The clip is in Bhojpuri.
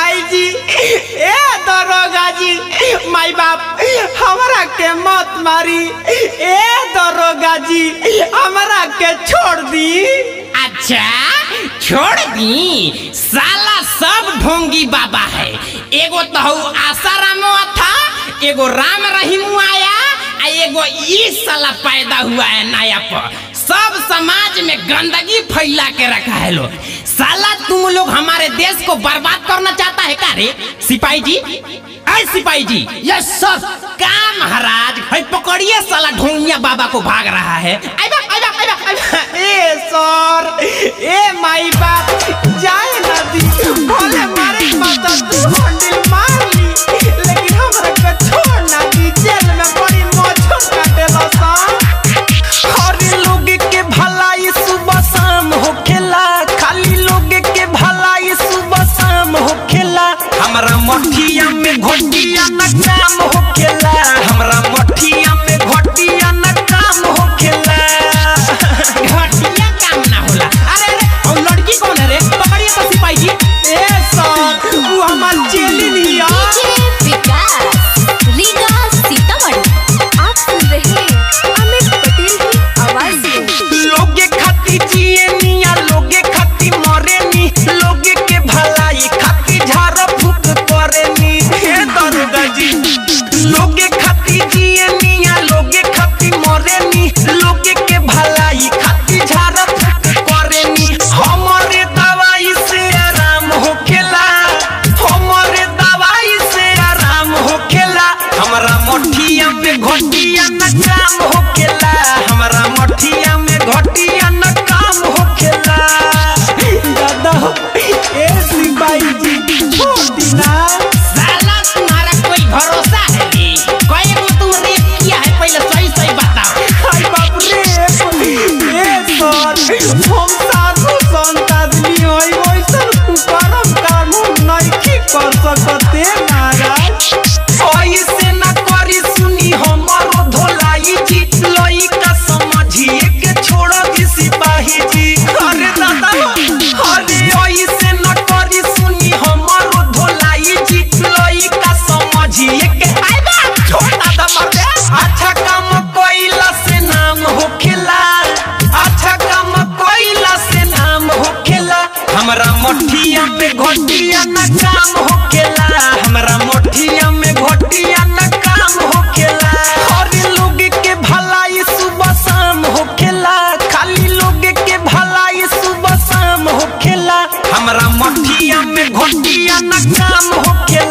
सिपाही जी ए दरोगा जी माई बाप हमरा के मत मारी ए दरोगा जी हमरा के छोड़ दी अच्छा छोड़ दी साला सब ढोंगी बाबा है एगो तो हऊ आसारामो था एगो राम रहीम आया आ एगो ई साला पैदा हुआ है नया पर सब समाज में गंदगी फैला के रखा है लोग साला तुम लोग हमारे देश को बर्बाद करना चाहता है का रे सिपाही जी ऐ सिपाही जी यस सर का महाराज है पकड़िए साला ढोंगिया बाबा को भाग रहा है आइबा आइबा आइबा आइबा ए सर ए माई बाप जाए ना दी भले मारे मत तू हंडिल मार ली लेकिन हमरा के छोड़ ना दी जेल में बड़ी मौज काटेला सा हर लोग के भलाई सुबह शाम होखेला खाली लोग के भलाई सुबह शाम होखेला हमरा मठिया में घोटिया न काम होखेला हमरा मठिया में घोटिया न काम होखेला घटिया काम ना होला अरे अरे और लड़की कौन है रे पकड़िए तो सिपाही जी ए सर वो हमार चेली लिया डीजे विकास रीगा सीतामढ़ी आप सुन रहे हैं अमित पटेल की आवाज में लोगे खाती जिए निया लोगे खाती मरे नी लोगे के भलाई खाती झाड़ फूक करे नी हे दरोगा जी लोगे खाती जिए निया लोगे खाती मरे नी लोगे के भलाई खाती झाड़ फूक करे नी हमारे दवाई से आराम होखेला हमारे दवाई से आराम होखेला हमरा मठिया में घोटिया न काम होखेला हमरा मठिया में घोटिया न काम होखेला दादा ए सिपाही जी छोड़ दीना साला तुम्हारा कोई भरोसा है रे कई को तुम रेप किया है पहले सही सही बताओ हाय बाप रे ए सर हम साधु संत आदमी होई वैसन कुकरम कानून नहीं कर सकते महाराज ऐसे न करी सुनी हमारो धोलाई जी लइका समझिए के छोड़ दी सिपाही जी अरे दादा अरे ऐसे न करी सुनी हमारो धोलाई जी लइका समझिए के आइ बा छोड़ दादा मर दे अच्छा काम कोइला से नाम होखेला अच्छा काम कोइला से नाम होखेला हमरा मठिया में घोटिया न काम होखेला हमरा मठिया में घोटिया न काम होखेला हर लोग के भलाई सुबह शाम होखेला खाली लोग के भलाई सुबह शाम होखेला हमरा मठिया में घोटिया न काम होखेला